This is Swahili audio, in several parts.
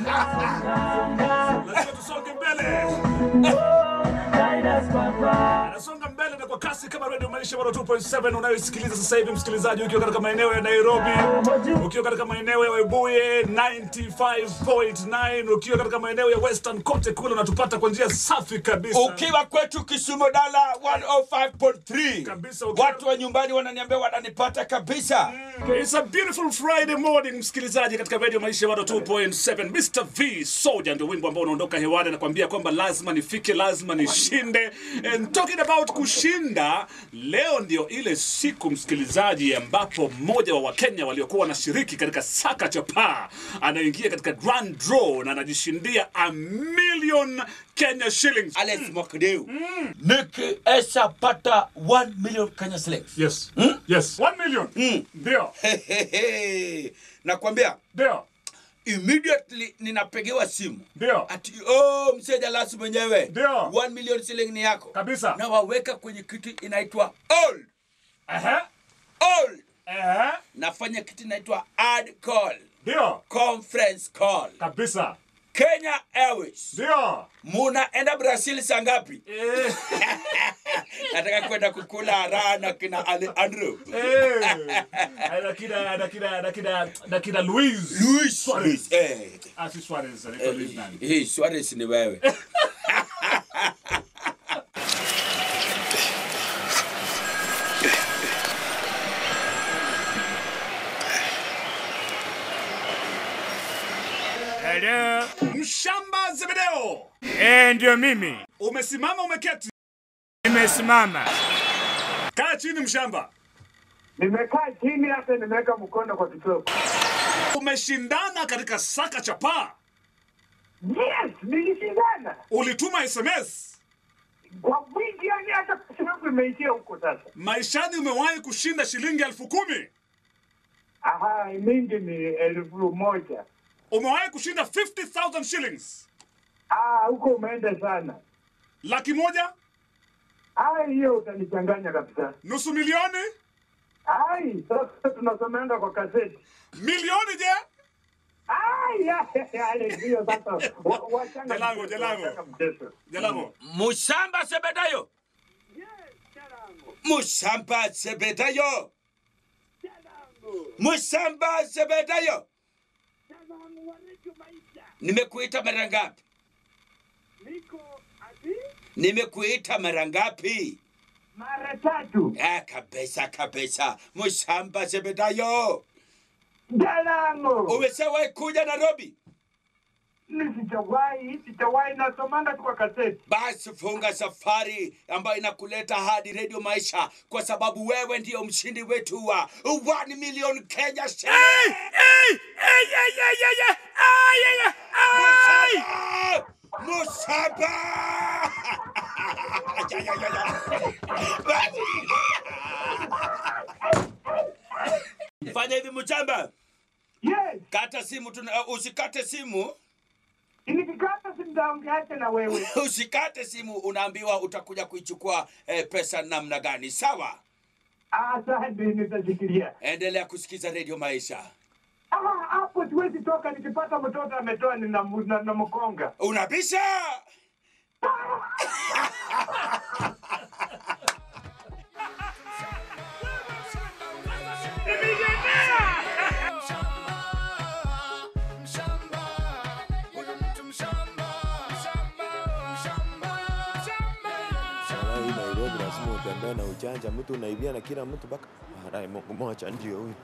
Lazima tusonge mbele. Anasonga mbele na kwa kasi kama Radio Maisha 102.7 unayosikiliza sasa hivi, msikilizaji, ukiwa katika maeneo ya Nairobi, ukiwa katika maeneo ya Webuye 95.9, ukiwa katika maeneo ya Western kote kule unatupata kwa njia safi kabisa. ukiwa kwetu Kisumu dala 105.3 Kabisa, ukiwa- watu wa nyumbani wananiambia wananipata kabisa It's a beautiful Friday morning, msikilizaji, katika Radio Maisha 102.7. Mr. V Soldier ndio wimbo ambao unaondoka hewani, nakwambia kwamba lazima nifike, lazima nishinde. And talking about kushinda, leo ndio ile siku msikilizaji, ambapo mmoja wa Wakenya waliokuwa wanashiriki katika saka chapaa anaingia katika grand draw na anajishindia a million Kenya shillings. Alex Mwakideu nikiesha pata 1 million Kenya shillings Yes. Yes. 1 million. Ndio. nakwambia Ndio. immediately ninapigiwa simu Ndio. ati oh, mzee Jalasi mwenyewe Ndio. 1 million shilling ni yako Kabisa. na waweka kwenye kitu inaitwa old Aha. old Aha. nafanya kitu inaitwa ad call Ndio. conference call Kabisa. Kenya Airways Ndio. munaenda Brazil saa ngapi? Eh, Nataka kwenda kukula raha na kina Ale Andrew. eh. Na kina na kina na kina na kina Luis. Luis Suarez. Eh, Ah, si Suarez, anaitwa Luis nani? hii Suarez ni wewe. Hello. Mshamba Zebedeo. Eh, ndio mimi. Umesimama umeketi. Nimesimama. Kaa chini mshamba. Nimekaa chini hata nimeweka mkono kwa kitovu. Umeshindana katika saka chapaa. Yes, nilishindana Ulituma SMS. kwa wingi, yani hata pesa yangu imeishia huko sasa. Maishani umewahi kushinda shilingi elfu kumi. Aha, mingi ni elfu moja. Umewahi kushinda 50,000 shillings. Ah, huko umeenda sana. Laki moja, Ah, hiyo utanichanganya kabisa. nusu milioni, Ai, sasa tunasomeanga kwa kaseti. milioni je? Ai, ya, ya, ya, hiyo sasa wa- wachanga Jalango, mchezo, jalango. wachanga mchezo. Jalamo. Mushamba Sebedayo. Mushamba Sebedayo. Mushamba Sebedayo. Nimekuita mara ngapi? Nimekuita mara ngapi? Mara tatu. Ah, kabisa kabisa. Mushamba Sebedayo. Jalango. Umeshawahi kuja Nairobi? Nisichawahi, sichawahi nasomanga tu kwa kaseti. Basi funga safari ambayo inakuleta hadi Radio Maisha kwa sababu wewe ndiyo mshindi wetu wa 1 million Kenya shillings. Hey! Hey, yeah, yeah, yeah, yeah. Ah, yeah, yeah. Ay! Musaba! Musaba! Ya, ya, ya, ya. Fanya hivi Muchamba, Yes, kata simu tuna, uh, usikate simu, nikikata simtaongeache na wewe. usikate simu, unaambiwa utakuja kuichukua eh, pesa namna gani. Sawa, Asante, nitashikilia. endelea kusikiza Radio Maisha. Ah, hapo siwezi toka, nikipata mtoto ametoa nina na, na mkonga. Unabisha? Sasa hii Nairobi lazima utembee na ujanja, mtu unaibia na kila mtu mpaka baadaye Mungu moja ndio huyu.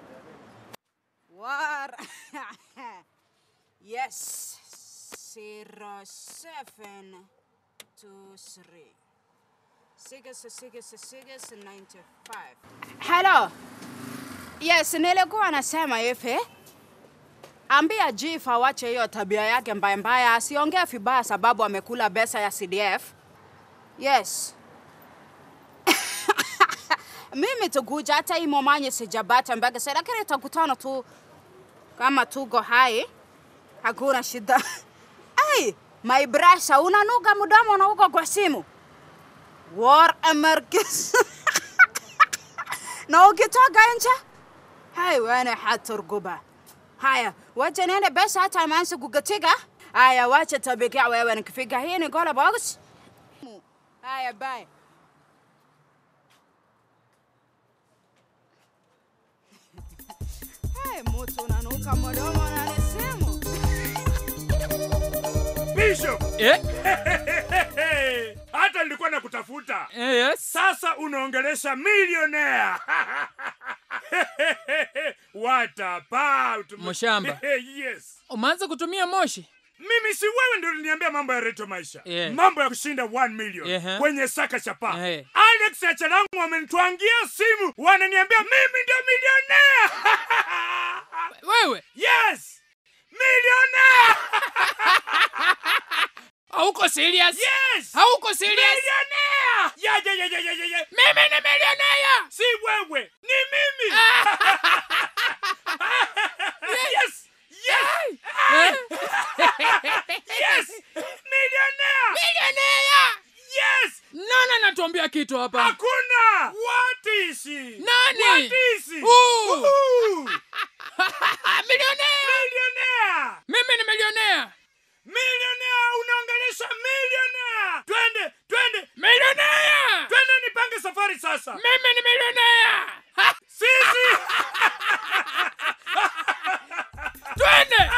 What? yes. Zero seven two three six six six ninety five. Hello. Yes, nilikuwa nasema hivi. Ambia Chief awache hiyo tabia yake mbaya mbaya, asiongee vibaya sababu amekula pesa ya CDF. Yes. mimi tukuja hata hii momanye sijapata mpaka sasa, lakini tutakutana tu kama tuko hai, hakuna shida. Ai, my brasha, unanuka mdomo na uko kwa simu. War emergency. na ukitoka nje hai wewe haturguba Haya, wacha niende basi hata ameanza kukatiga. Haya, wacha tabika wewe nikifika hii ni gola box. Haya, bye. Hey, mtu unanuka mdomo unanisema. Bishop, Eh? hata nilikuwa nakutafuta. Eh, yes. Sasa unaongelesha millionaire. What about Mshamba. yes. Umeanza kutumia moshi? Mimi si wewe ndio uliniambia mambo ya Reto Maisha. Yeah. Mambo ya kushinda 1 million Ehe. kwenye saka chapa. Ehe. Alex Achalangu wamenitwangia simu, wananiambia mimi ndio millionaire. Wewe yes! Millionaire! hauko serious? Yes! Hauko serious? Millionaire! Ya ya ya ya ya ya. ya. Mimi ni millionaire. Si wewe, ni mimi. yes! Yes! yes! Millionaire! Millionaire. Yes! Nani anatuambia kitu hapa? Hakuna! What is he? Nani? What is he? Who? Who? Millionaire. Millionaire! Mimi ni millionaire. Millionaire unaongelesha millionaire! Twende, twende, Millionaire. twende nipange safari sasa. Mimi ni millionaire. Ha, Sisi! Twende.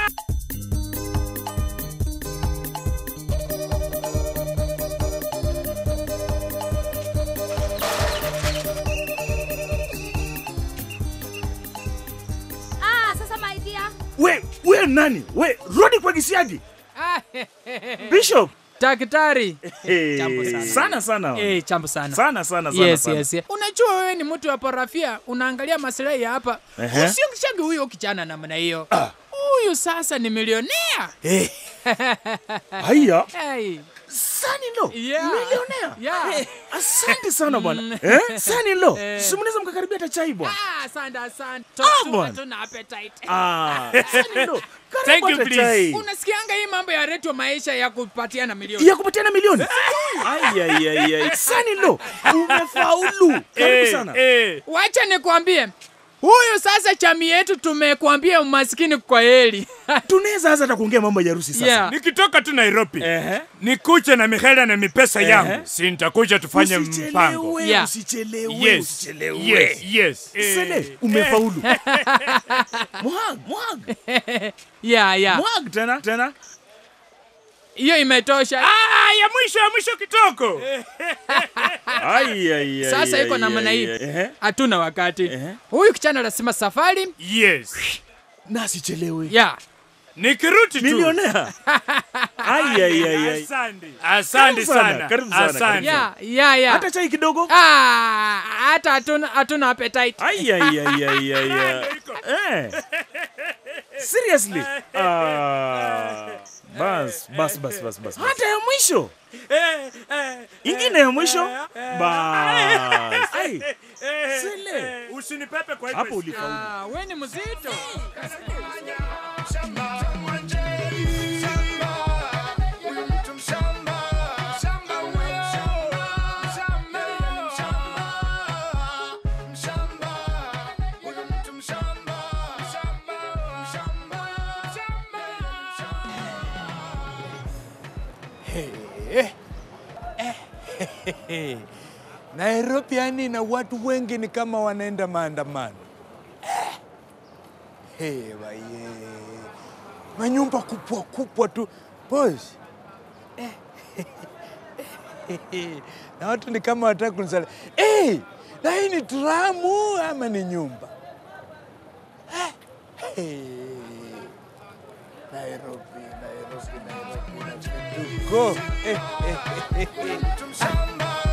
Ah, sasa my dear. we we nani we rudi kwa kisiagi Ah, bishop Daktari. hey, Jambo sana. sana sana Eh, chambo sana. sana sana sana yes, sana. yes, yes. Unajua wewe ni mtu wa parafia, unaangalia maslahi ya hapa. Ehe. Usiongeshage huyo kijana namna hiyo. Huyu sasa ni milionea. Eh, haya Hey. sani lo Yeah. millionaire Yeah. Eh, asante sana bwana Mm. eh, sani lo Eh. si mnaweza mkakaribia hata chai bwana Ah, asante asante. Ah, Tu- tu- bwana. Tuna appetite. ah, sani lo Thank karibu you, hata please. chai Unasikianga hii mambo ya reto maisha ya kupatiana milioni. ya kupatiana milioni Ai, ai, ai, ai. sani lo umefaulu karibu sana Eh, Wacha nikwambie. Huyu sasa chami yetu tumekuambia umaskini kwa heli. tunaweza hasa hata kuongea mambo ya harusi sasa yeah. nikitoka tu Nairobi Ehe. nikuche na mihela na mipesa Ehe. yangu, si nitakuja tufanye mpango. Usichelewe, Yeah. usichelewe, Yes, usichelewe. yes, yes. Sele, Eh, umefaulu. Mwag, mwag, Yeah, yeah. mwag tena, tena. Hiyo imetosha. Ah, ya mwisho ya mwisho kitoko. Ai, ai, ai, Sasa ai, iko namna ai, hii. ai. Ehe. Hatuna wakati. Ehe. Huyu kijana lazima safari. Yes. Na asichelewe. Yeah. Nikiruti tu. Milionea. Ai, ai, ai, ai. Asante. Asante Karibu sana, sana. karibu sana, karibu Asante. Yeah, yeah, yeah. Hata chai kidogo. Ah, hata hatuna hatuna appetite. Ai, ai, ai, ai, ai, ai. Eh. Seriously. Ah. Bas, bas, bas, bas, bas. Hata ya mwisho. Ingine ya mwisho. Bas. Ai. Sele. Usinipepe kwa Hapo hivyo. ulifaulu. Ah, wewe ni mzito. Nairobi yani na watu wengi ni kama wanaenda maandamano. Eh. Hey, baye. Manyumba kubwa kubwa tu. Boss. Eh. na watu ni kama wataka kunisali. Hey, na hii ni tramu ama ni nyumba? Eh. Hey. Nairobi, Nairobi, Nairobi, Nairobi. Go. Eh, eh, eh, eh, eh.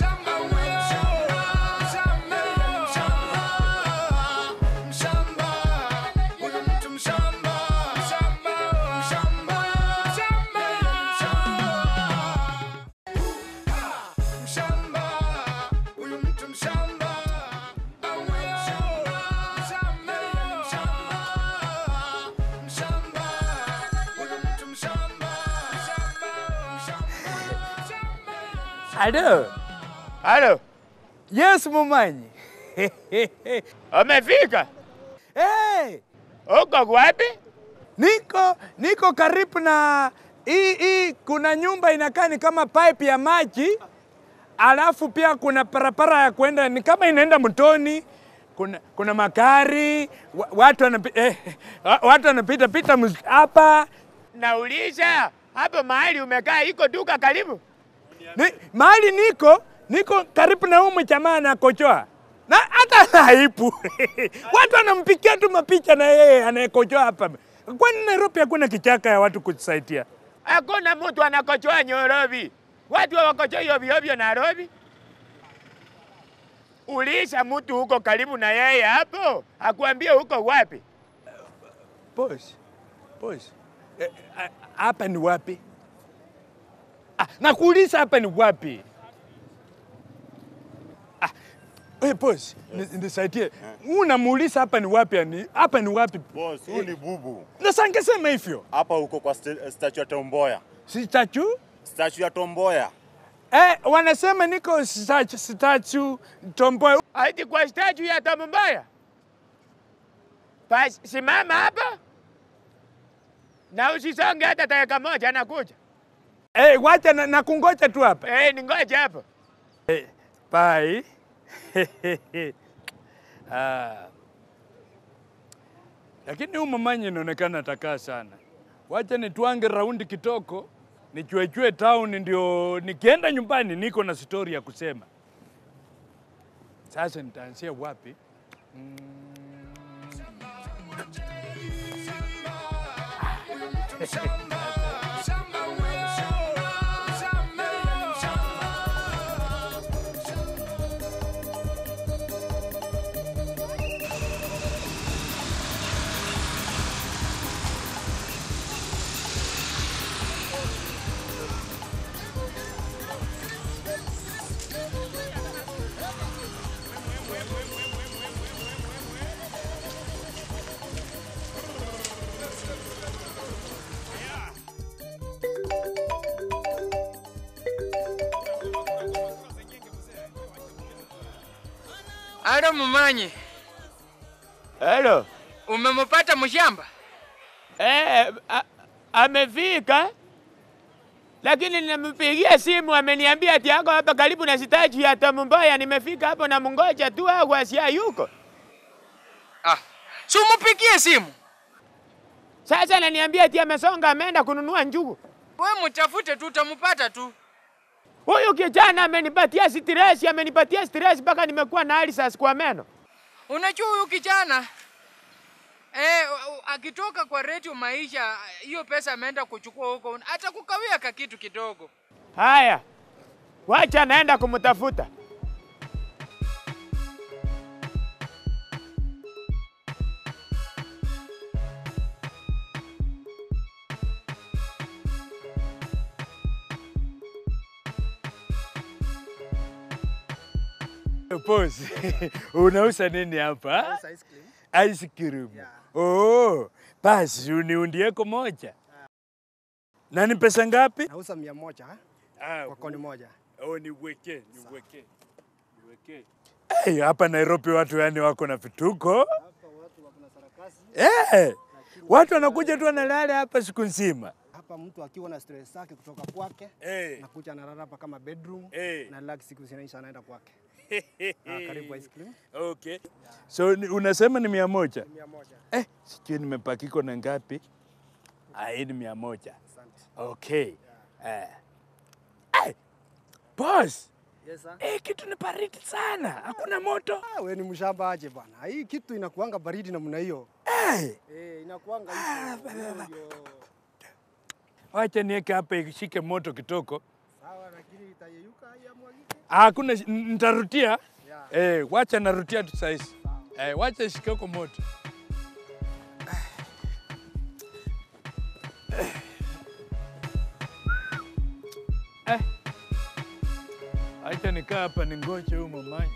Halo. Halo. Yes, Mumanyi. Amefika. Hey, Uko wapi? Niko niko karibu na hii hii, kuna nyumba inakaa ni kama pipe ya maji, alafu pia kuna parapara ya kwenda ni kama inaenda mtoni. Kuna, kuna magari wa- watu wanapita eh, wa- watu wanapita pita mus- hapa. Nauliza hapo mahali umekaa iko duka karibu? Ni, mahali niko niko karibu na huyu jamaa anakojoa na hata haipu watu wanampikia tu mapicha na yeye anayekojoa hapa. Kwani Nairobi hakuna kichaka ya watu kujisaidia? Hakuna mtu anakojoa Nairobi, watu hawakojoa ovyo ovyo Nairobi. Uliza mtu huko karibu na yeye hapo, akuambie huko wapi. Boss, boss, eh, ah, hapa ni wapi? Ah, nakuuliza hapa ni wapi? Ah, hey boss, ni- nisaidie. Unamuuliza hapa ni wapi? yani? Hapa ni wapi? Boss, huu ni bubu. Sasa angesema hivyo. Hapa huko kwa st- statue ya Tomboya. Si statue? Statue ya Tomboya. Eh, wanasema niko statue, statue Tomboya. Haiti kwa statue ya Tomboya. Basi simama hapa na usisonge hata dakika moja, nakuja. Eh, wacha na, na kungoja tu hapa. Eh, ningoje hapo. Eh, bye. ah. Lakini huyu mamanyi inaonekana atakaa sana. Wacha nitwange raundi kitoko, nichuechue town, ndio nikienda nyumbani niko na story ya kusema. Sasa nitaanzia wapi? Alo mumanyi, Hello. umemupata mshamba? Eh, a- amefika lakini nimempigia simu ameniambia ati yako hapa karibu na sitaji ya Tom Mboya. Nimefika hapo na mungoja tu au asia yuko. Ah, si umupigie simu. Sasa ananiambia ati amesonga ameenda kununua njugu. We mtafute tu, utamupata tu. Huyu kijana amenipatia stress, amenipatia stress mpaka nimekuwa na ulcers kwa meno. Unajua huyu kijana eh, u- u- akitoka kwa redio maisha, hiyo pesa ameenda kuchukua huko, hata kukawia ka kitu kidogo. Haya, wacha naenda kumtafuta. Boss, unauza nini hapa? Ice cream. Ice cream. Oh, basi uniundieko moja. Na ni pesa ngapi? Nauza mia moja Ah, kwa koni moja. Oh, niweke, niweke. Niweke. Hey, hapa Nairobi watu yani wako na vituko. Hapa watu wako na sarakasi. Eh, watu wanakuja tu wanalala hapa siku nzima. Hapa mtu akiwa na stress zake kutoka kwake Eh. nakuja analala hapa kama bedroom Eh. na relax siku zinaisha anaenda kwake. Ah, karibu ice cream. Okay. So ni, unasema ni mia moja? Mia moja. Eh, sijui nimepakiko na ngapi? Ah, hii ni mia moja. Asante. Okay. Eh. Eh, boss. Yes, sir. Eh, kitu ni baridi sana. Hakuna moto. Ah, we ni mshamba aje bwana. Hii kitu inakuanga baridi namna hiyo. Eh. Eh, inakuanga hivyo. Hiyo ndio. Wacha niweke hapa ishike moto kitoko. Sawa, lakini itayeyuka haya mwagike. Ah, Hakuna, shi- n- nitarutia. Yeah. Eh, wacha narutia tu saizi. Eh, wacha ishike huko moto. Eh. Acha nikaa hapa ningoje huyu mamanyi.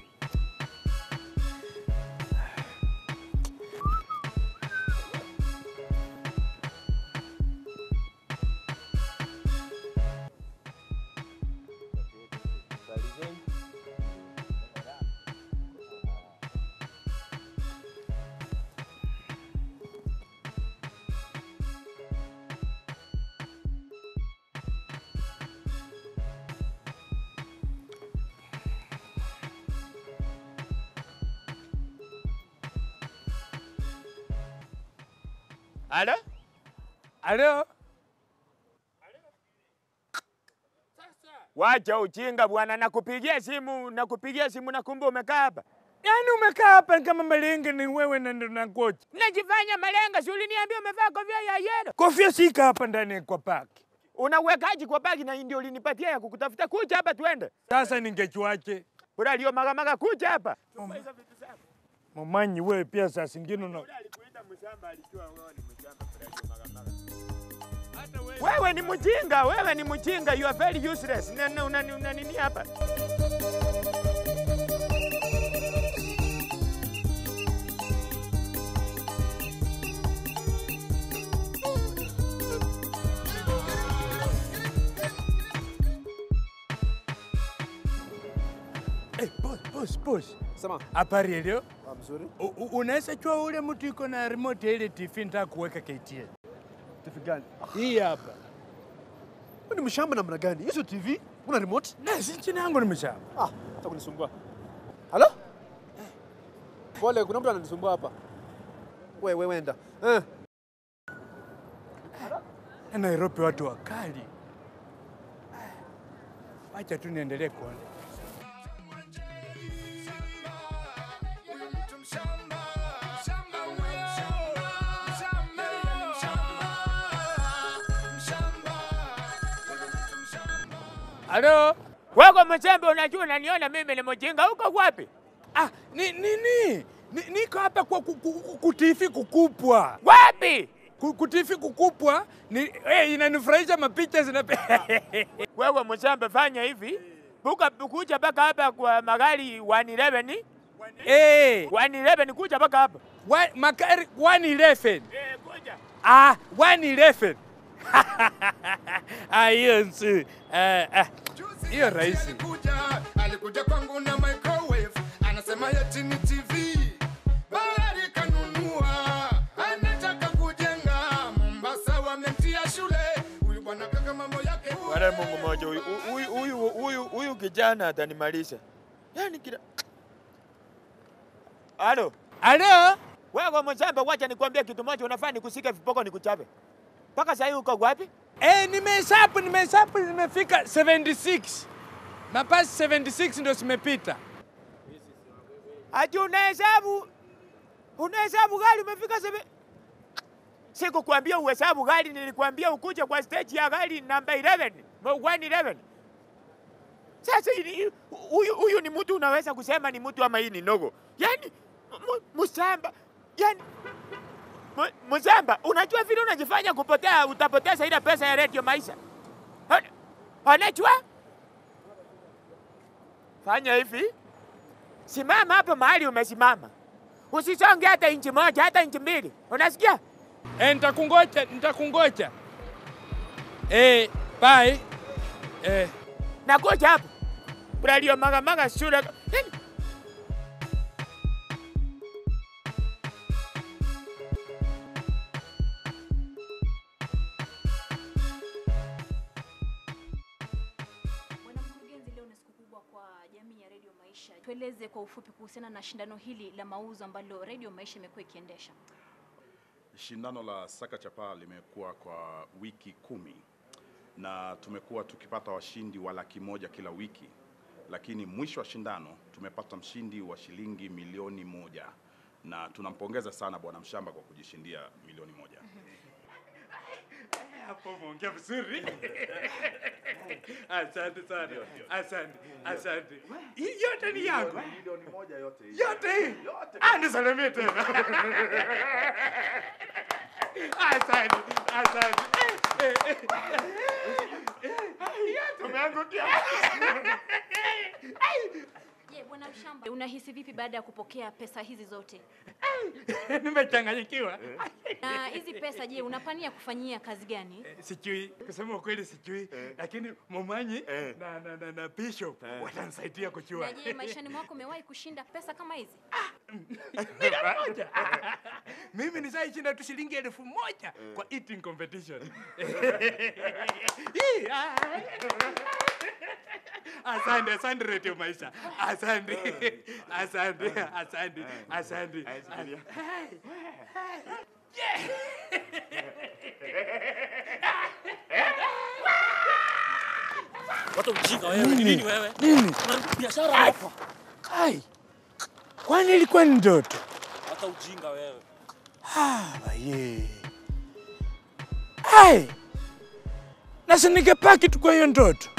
Halo? Halo? Wacha ujinga bwana, nakupigia simu, nakupigia simu na kumbe umekaa hapa. Yaani umekaa hapa kama malenga ni wewe na ndo na kocha. Unajifanya malenga, si uliniambia umevaa kofia ya yellow? Kofia sika hapa ndani kwa paki. Unawekaji kwa paki na ndio ulinipatia ya kukutafuta. Kuja hapa tuende. Sasa ningechuache. Bora lio maga maga kuja hapa. Mamanyi wewe pia saa zingine una wewe ni mjinga, wewe ni mjinga, you are very useless. Na- na- Una una nini hapa? Hey, boss, boss, boss. Sema. Habari leo? Ah, mzuri. U- u- Unaweza chua ule mtu iko na remote ya ile TV nitaka kuweka KTN. TV gani? Hii hapa. Wewe ni mshamba namna gani? Hizo TV una remote? Na si chini yangu ni mshamba. Ah, hata kunisumbua. Halo? Pole, kuna mtu ananisumbua hapa. Wewe wewe enda. Eh. Na Nairobi watu wakali. Wacha tu niendelee kuona. Halo? Wako mchembe, unajua unaniona mimi ni mjinga, uko wapi? Ah, ni nini? Ni, niko hapa kwa ku- ku- ku- kutifi kukupwa. Wapi? Ku- Kutifi kukupwa ni eh, inanifurahisha mapicha zina Wewe mshamba, fanya hivi. Buka kuja mpaka hapa kwa magari 111. Eh, 111 kuja mpaka hapa. Magari 111. Eh, kuja. Ah, 111. Ah, hiyo nsi. Eh, ah. Hiyo rahisi. alikuja kwangu na microwave anasema yeti ni tv bahari kanunua anataka kujenga mombasa wamemtia shule huyu bwana kaka mambo yake Wala Mungu mmoja huyu huyu huyu huyu huyu kijana atanimalisha. Yaani kila Halo. Halo. Wewe mshamba, wacha nikwambie kitu moja, unafaa nikusike vipoko nikuchape. Mpaka sasa uko wapi? Eh, nimehesabu nimehesabu nimefika 76. Mapasi 76 ndio zimepita. Ati unahesabu unahesabu gari umefika sebe Sikukwambia uhesabu gari, nilikwambia ukuje kwa stage ya gari namba 11, mo- 111. Sasa hili- huyu huyu ni mtu unaweza kusema ni mtu ama hii ni nogo? Yaani mu- msamba, yaani mu- msamba, unajua vile unajifanya kupotea, utapoteza ile pesa ya Radio Maisha. Ona- Unajua? Fanya hivi, simama hapo mahali umesimama, usisonge hata inchi moja, hata inchi mbili, unasikia? Eh, nitakungoja, nitakungoja. Eh, bye. Eh, nakuja hapo. Radio maga maga shule. Yaani, Bwana mkurugenzi, leo ni siku kubwa kwa jamii ya Radio Maisha. Tueleze kwa ufupi kuhusiana na shindano hili la mauzo ambalo Radio Maisha imekuwa ikiendesha. Shindano la Saka Chapaa limekuwa kwa wiki kumi na tumekuwa tukipata washindi wa laki moja kila wiki, lakini mwisho wa shindano tumepata mshindi wa shilingi milioni moja na tunampongeza sana Bwana Mshamba kwa kujishindia milioni moja. Hapo umeongea vizuri. Asante sana. Asante. Asante. Hii yote ni yangu. Milioni moja yote hii. Yote hii. Ah, nisalimie tena. Asante. Asante. Eh, eh, eh. Yote umeangukia. Je, Bwana Mshamba, unahisi vipi baada ya kupokea pesa hizi zote? Nimechanganyikiwa. Na hizi pesa je, unapania kufanyia kazi gani? Sijui, kusema ukweli sijui, lakini Momanyi na, na, na, na Bishop watanisaidia kujua. Na je, maishani mwako umewahi kushinda pesa kama hizi? Milioni moja. Mimi nishaishinda tu shilingi elfu moja kwa eating competition. Hii, ah. Asante, asante Radio Maisha. Asante. Asante, asante, asante. Yeah. Wata ujinga wewe. Nini? Ni nini wewe? Nini? Unaharibu biashara hapa. Kai, kwani ilikuwa ni ndoto? Hata ujinga wewe. Ah, ye. Ai, na si ningepaki tu kwa hiyo ndoto.